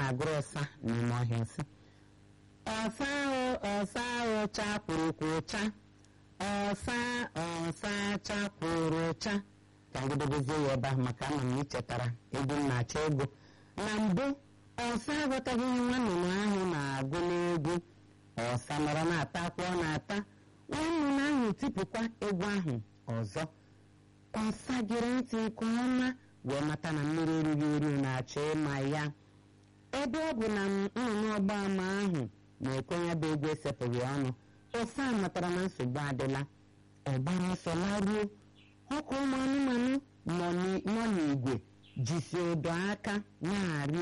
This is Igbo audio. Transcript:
na-agụrụ ọsa n'ime ọhịa nsị ọsa ahụ ọsa ahụ chakwuru cha ọsa ọsa chakwuru cha ka ngịdobezie ya ebe ahụ maka ama m ichetara egwu m na-achọ ego na mbụ ọsa aghọtaghị ihe nwa nnụnụ ahụ na-agụ n'egwu ọsa nọrọ na-ata akwa ọ na-ata nwa nnụnụ ahụ tipụkwa egwu ahụ ọzọ ọsa gere ntị nke ọma wee mata na mmiri erughị eru na-achọ ịma ya ebe ọ bụ na nnụnụ ọgba ama ahụ na-ekwenye bụ egwu esepụghị ọnụ ọsa matara na nsogbu adịla ọ gbara ọsọ laruo ọkụ ụmụ anụmanụ nọ n'igwe jisie ụdọ aka na-arị